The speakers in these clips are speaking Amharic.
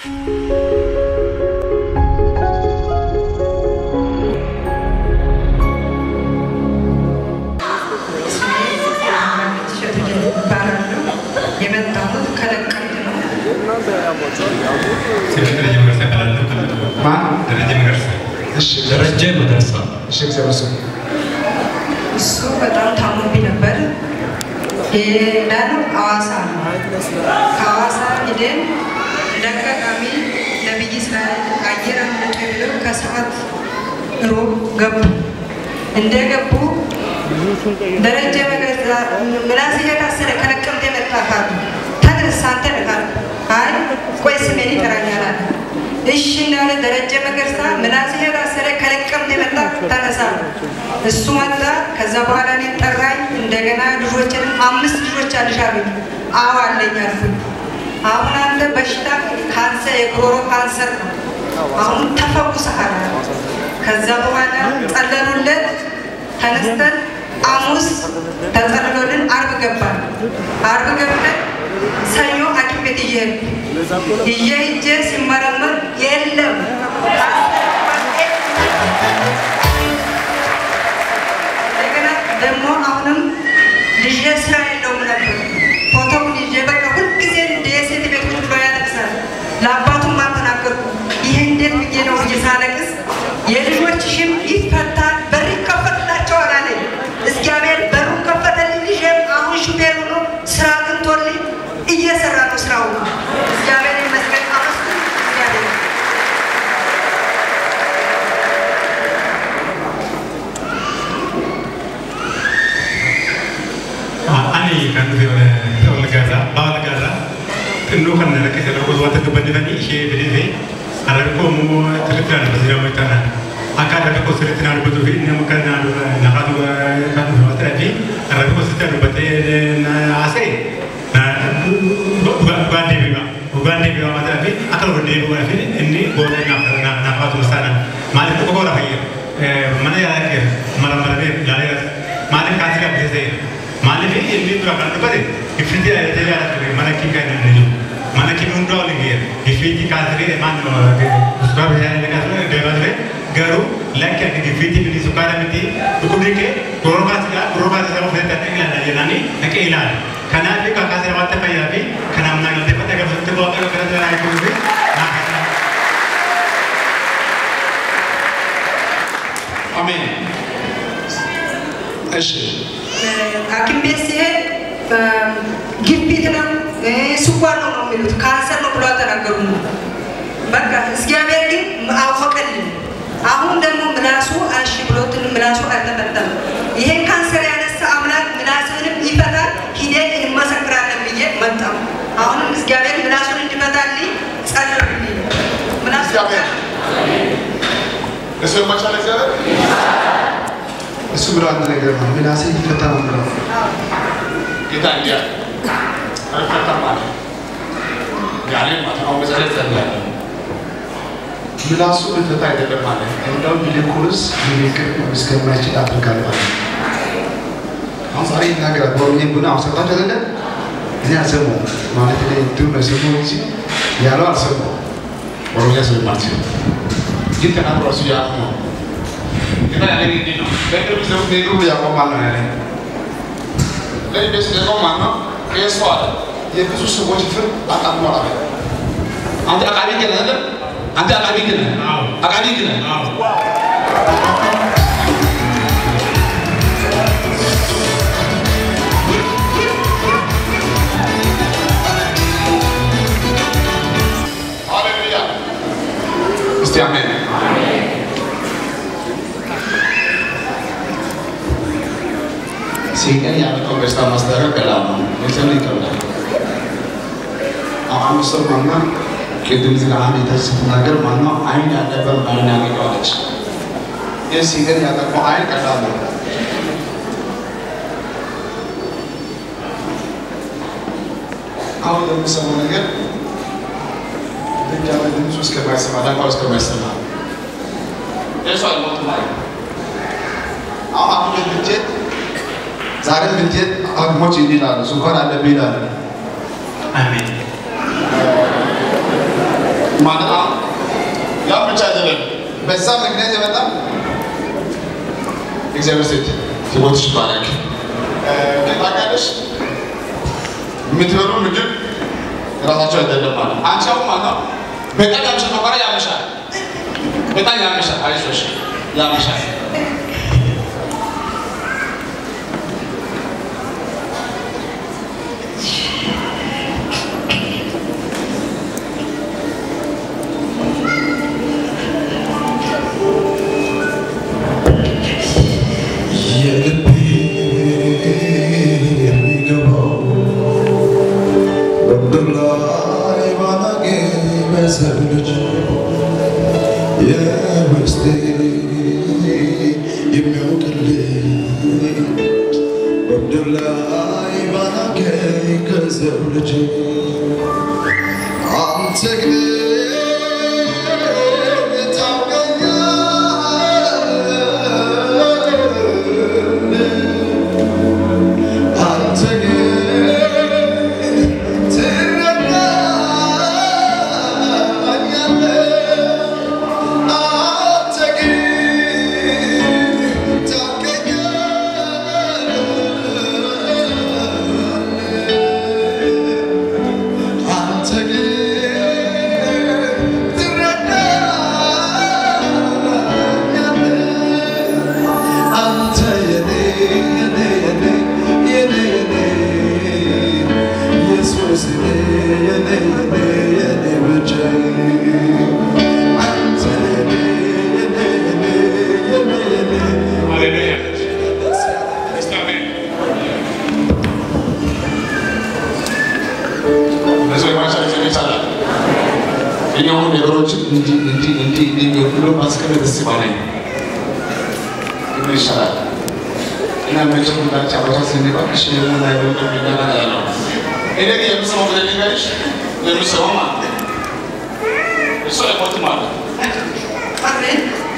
የመጣሁት ከለቀምት ነው። ስሜ ደረጀ መገርሳ እባላለሁ። ማን? ደረጀ መገርሳ እሺ ደረጀ መገርሳ እሺ እግዚአብሔር ስም እሱ በጣም ታሞብኝ ነበር። የዳነው ሐዋሳ ነው። ከሐዋሳ ሂደን እንደ አጋጣሚ ነቢይ እስራኤል አየር አምልጦ ብለው ከሰዓት ሮብ ገቡ። እንደገቡ ደረጀ መገርሳ ምላስ እየታሰረ ከለቀምት የመጣ ካሉ ተነሳ አንተ ነህ አሉ። አይ ቆይ ስሜን ይጠራኛል አለ። እሺ እንዳለ ደረጀ መገርሳ ምላስ እየታሰረ ከለቀምት የመጣ ተነሳ አለ። እሱ መጣ። ከዛ በኋላ እኔን ጠራኝ። እንደገና ልጆችን አምስት ልጆች አልሽ አሉኝ። አዎ አለኝ አልኩኝ። አሁን አንተ በሽታ ካንሰር የጉሮሮ ካንሰር ነው። አሁን ተፈውሰሃል አለ። ከዛ በኋላ ጸለሉለት። ተነስተን ሐሙስ ተጸልሎልን አርብ ገባን። አርብ ገብተን ሰኞ ሐኪም ቤት እየሄድኩ እየሄጄ ሲመረመር የለም እንደገና ደግሞ አሁንም ልጄ ስራ የለውም ነበር። ፎቶውን ይዤ በቃ ሁልጊዜ እንደ የሴት ቤት ቁጭ ብሎ ያለቅሳል። ለአባቱም አልተናገርኩም። ይህ እንዴት ብዬ ነው ብዬ ሳለቅስ የልጆችሽም ይፈታል በር ይከፈትላቸዋል አለኝ። እግዚአብሔር በሩን ከፈተልኝ። ልጄም አሁን ሹፌር ሆኖ ስራ አግኝቶልኝ እየሰራ ነው ስራው። እግዚአብሔር ይመስገን። አመስግን እግዚአብሔር ani kan dhufe wal gaarraa baawal gaarraa xinnoo kan rakkise tokkos wanta dubbannifanii ishee fidee arrabi koo immoo sirriitti naan dubbatu jedhamu itti akka arrabi koo sirriitti naan dubbatu fi inni akka nafaatu kan dhufe wanta dhabi arrabi koo sirriitti naan dubbatee haasa'e dhugaan deebi'a dhugaan deebi'a wanta dhabi akka dhugaan deebi'a fi inni booda nafaatu musaana maaliif tokko koora fayyada mana yaalaa keessa mara maramee ilaalee maaliif kaasii qabdee maaliif inni dura kan dubbate ifitti ayyaatee yaadatu mana kii kan inni jiru mana kii hundaa waliin geera ifitti kaasiree maan sukaa bishaan inni kaasiree deemaa ture garuu lakki akka ifitti inni sukaara miti dhukkubni kee goroo kaasira goroo kaasira of eeggatee kan ilaala jedhanii dhaqee ilaala kanaaf kakaasira wanta fayyaa fi kanaaf naa galtee fata gabsatti waaqayyo kana jala eeguu fi naa kana አሜን እሺ ሐኪም ቤት ሲሄድ ግፊት ነው ስኳር ነው ነው የሚሉት ካንሰር ነው ብሎ ተናገሩ። በቃ እግዚአብሔር ግን አወቀልን። አሁን ደግሞ ምላሱ አሺ ብሎትን ምላሱ አልተፈታም። ይሄን ካንሰር ያነሳ አምላክ ምላስህንም ይፈታል፣ ሂደን እንመሰክራለን ብዬ መጣሁ። አሁንም እግዚአብሔር ምላሱን እንዲፈታልኝ ጸልዩልኝ። ምላሱ እግዚአብሔር እሱ የማይቻል እግዚአብሔር እሱ ብሎ አንድ ነገር ነው ምላሴ ይፈታ ነው ብለው ጌታ እንዲያ አልፈታም አለ። ያኔ ማተማው መሰረት ጸልያለሁ። ምላሱ ልፈታ አይደለም አለ እንደውም ይልቁንስ ንግግር እስከማይችል አድርጋለሁ አለ አሁን ዛሬ ይናገራል በኦሮምኛ ቡና አሁን ሰምታችሁ አይደለ እኔ አልሰማሁም ማለት እኔ እንትኑ ነው የሰማሁት እንጂ ያለው አልሰማሁም ኦሮምኛ ስለማልችል ግን ተናግሮ እሱ ያሉ ነው። ጌታ ያለኝ እንዲህ ነው። በቅርብ ዘመን በቅርቡ ያቆማል ነው ያለኝ ለዚህ ቤት ደግሞ ማን ነው? ቄሱ አለ። የብዙ ሰዎች ፍርድ አጣሟል አለ አንተ አቃቢ ግን አይደለም? አንተ አቃቢ ግን አዎ። አቃቢ ግን አዎ ሃሌሉያ። እስቲ አሜን። ሲቀን ያመጣው በሽታ ማስታረቅ ቀላል ነው። መቼም ይከብዳል። አሁን ሰው ማና ቅድም ዝጋ አንድ ስትናገር ማነው አይን ያለበት አይን ያገኘዋለች። ይህ ሲቀን ያጠፋው አይን ቀላል ነው። አሁን የምሰማው ነገር ብቻ ድምፁ እስከማይሰማ ዳንኳ እስከማይሰማ ቄሱ አልሞትም አለ። አሁን አሁን ብትሄድ ዛሬ ብትሄድ ሐኪሞች እንዲህ ይላሉ፣ ስኳር አለብህ ይላሉ። አሜን ማለት ነው። ያ ብቻ አይደለም። በዛ ምክንያት የመጣ እግዚአብሔር ሴት ሕይወትሽ ይባረክ። ታውቂያለሽ የምትበሉ ምግብ ራሳቸው አይደለም ማለት አንቺ አሁን ማለት ነው በጣም ያምሻል፣ መቋረጥ ያምሻል፣ በጣም ያምሻል። አይዞሽ ያምሻል። የልቤ የሚገባው በምድር ላይ ባላገኝ በሰው ልጅ የውስጤ የሚያውቅልኝ በምድር ላይ ባላገኝ ከሰው ልጅ አንተ ግን ታውቀኛለህ አንተ ግን ትረዳኛለህ አንተ ግን ታውቀኛለህ አንተ ግን ትረዳኛለህ አንተ የኔ የኔ የኔ የኔ የኔ ኢየሱስ የኔ የኔ የኔ የኔ ብቻዬ አንተ የኔ የኔ የኔ የኔ የኔ ሃሌሉያ እስቲ አሜን። በሰው የማይቻል እግዚአብሔር ይቻላል። እኔ አሁን ነገሮችን እንዲህ እንዲህ እንዲህ እንዲህ የሚወክሉ ማስቀመጥ ደስ ይባላል። ምን ይሻላል? እና መቼም ሁላችን አባቶች ስንባል እሺ የምን አይነት የሚባል ያለው እኔ ግን የምሰማው ብለህ ልንገርሽ የምሰማው ማለት ነው። እሱ አይሞትም ማለት ነው። አሜን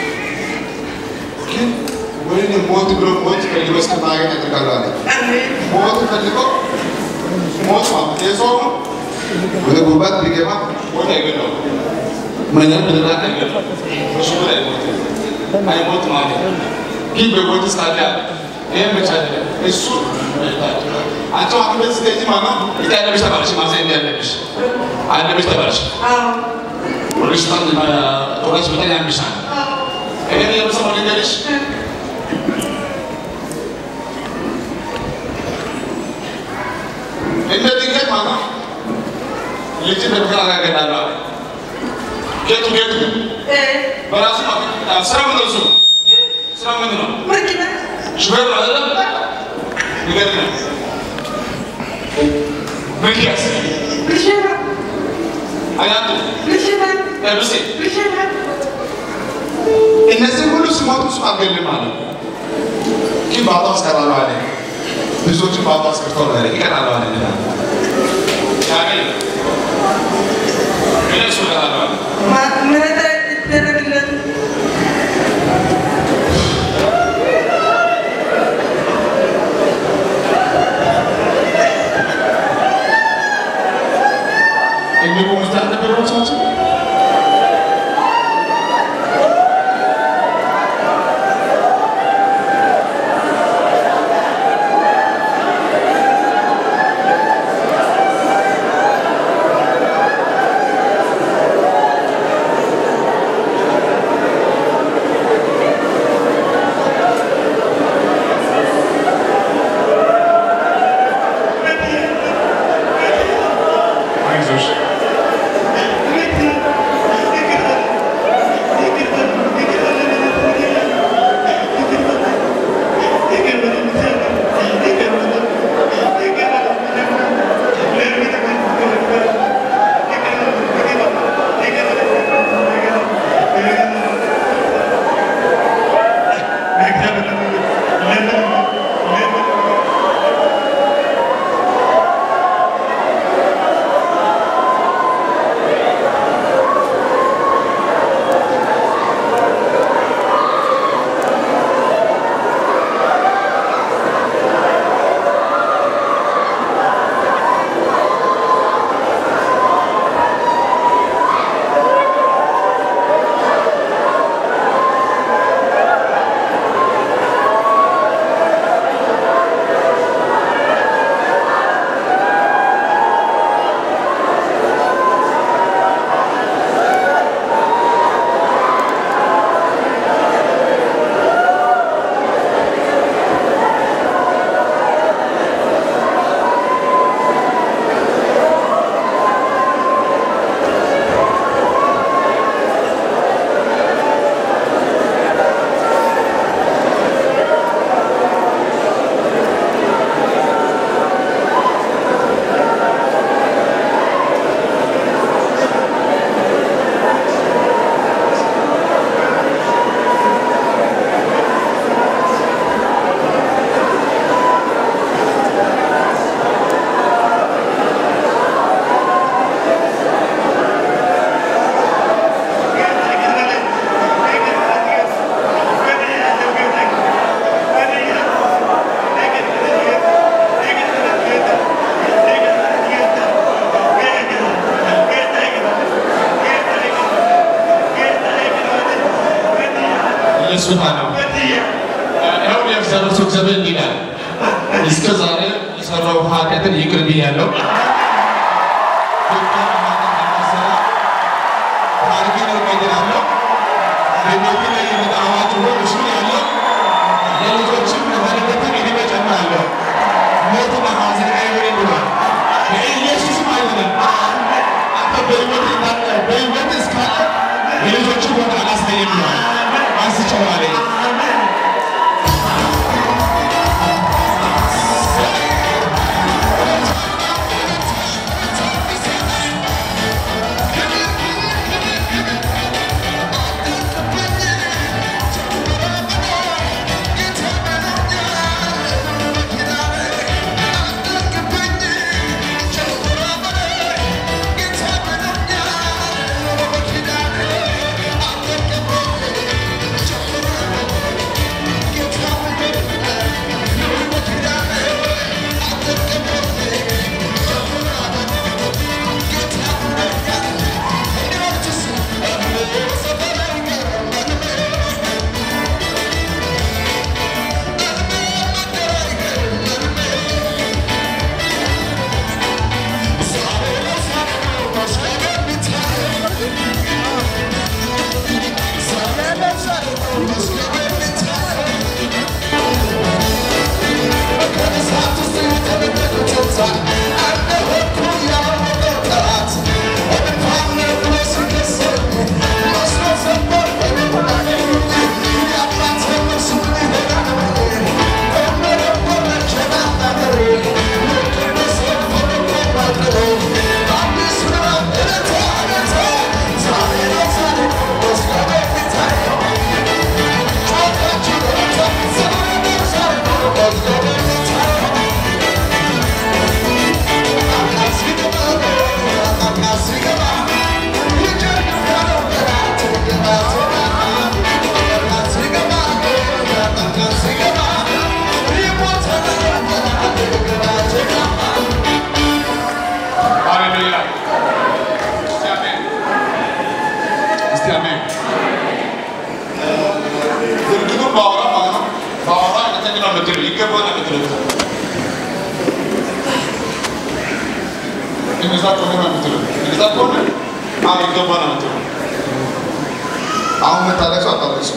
ግን ወይኔ ሞት ብሎ ሞት ፈልጎ እስከማያገኝ ያደርጋሉ አለ። አሜን ሞት ፈልጎ ሞት ማለት የሰው ወደ ጉባት ቢገባ ሞት አይገድለውም። ምንም ብንናገር አይገድለውም። እሱ ግን አይሞትም። አይሞትም ማለት ነው። ግን በሞት እስካለ አለ። ይህም ብቻ አይደለም። እሱ አንቺ አሁን ቤት ስትሄጂ ማለት ነው እዚህ ያለብሽ ተባለሽ ማለት እንዲህ ያለብሽ አለብሽ ተባለሽ አዎ ወደሽ ጣን ቶራሽ በጣም ያምሻል። ይሄን የምሰማው ልንገርሽ እንደ ድንገት ማለት ነው ልጅ በምክር አጋገዳለሁ አለ። ጌቱ ጌቱ እ በራሱ ማለት ስራ ምን እሱ ስራ ምን ነው? መኪና ሹፌር ነው አይደለም? ይገርም ነው። ሚኪያስ ልሽና አያቱ ልሽና ኤብሲ ልሽና እነዚህ ሁሉ ሲሞቱ እሱ አልገልም አለ። ግን በአቶ አስቀራለሁ አለ። ብዙዎችን በአቶ አስቀርተው አለ ይቀራሉ አለ። ያገኝ ምን እሱ ይላል ምህረት ይደረግለት የሚቆሙ ውስጥ አልነበረባቸው ስጦታ ነው። ይኸው የእግዚአብሔር ሰው እግዚአብሔር እንዲህ ይላል፣ እስከ ዛሬ የሰራው ኃጢአትን ይቅር ብያለሁ። ታሪክን እቀይራለሁ። በቤቴ ላይ የመጣ አዋጅ ሁሉ እሱ ያለው የልጆችም ለባለቤትም ዕድሜ እጨምራለሁ። ሞትና ሐዘን አይሆንም ብሏል። በኢየሱስም አይሆንም። አንተ በሕይወት እንዳለ በሕይወት እስካለ የልጆች ቦታ አላሳየም ብሏል። አንስቼዋለሁ። ሃሌሉያ። እስቲ አሜን። እስቲ አሜን። ድርጊቱን ባወራ ማለት ነው። ባወራ እውነተኛ ነው የምትለው ይገባል ነው የምትለው እንደዛ ከሆነ ነው የምትለው እንደዛ ከሆነ አዎ ይገባል ነው የምትለው አሁን የምታለቅሰው አታለቅሰው።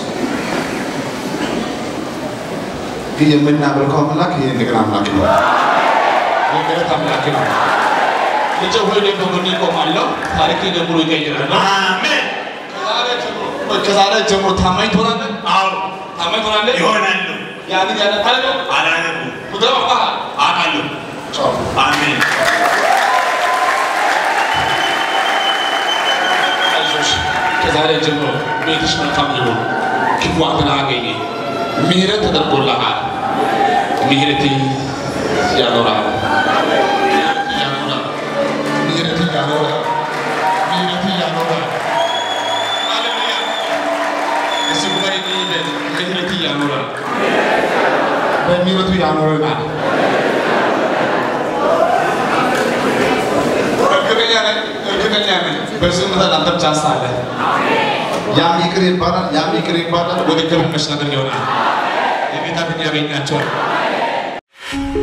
ግን የምናመልከው አምላክ ይህ እንደገና አምላክ ነው። የምህረት አምላክ ነው። ልጄ ሆይ እኔ በጎንህ እቆማለሁ፣ ታሪክህን በሙሉ እቀይራለሁ። አሜን። ከዛሬ ጀምሮ ከዛሬ ጀምሮ ታማኝ ትሆናለህ። አዎ ታማኝ ትሆናለህ። ይሆናሉ። ያንን ያንን ታደርጋለህ። አላነቡም ምድረ አውቃለሁ። አውቃለሁ። ቻው አሜን። አይዞሽ ከዛሬ ጀምሮ ቤትሽ መልካም ይሁን፣ ክፉ አንተን አያገኝ። ምሕረት ተደርጎልሃል። ምሕረት ያኖራል፣ ያኖራል፣ ምሕረት ያኖራል፣ ምሕረት ያኖራል። ሃሌሉያ! እሱ ጉባኤ ይበል፣ ምሕረት ያኖራል፣ በምሕረቱ ያኖረናል። እርግጠኛ ነኝ፣ እርግጠኛ ነኝ በዚህ ምድር አንተም ቻንስ አለ። ያም ይቅር ይባላል፣ ያም ይቅር ይባላል። ወደ ክብር መሻገር ይሆናል። የጌታ ፊት ያገኛቸዋል።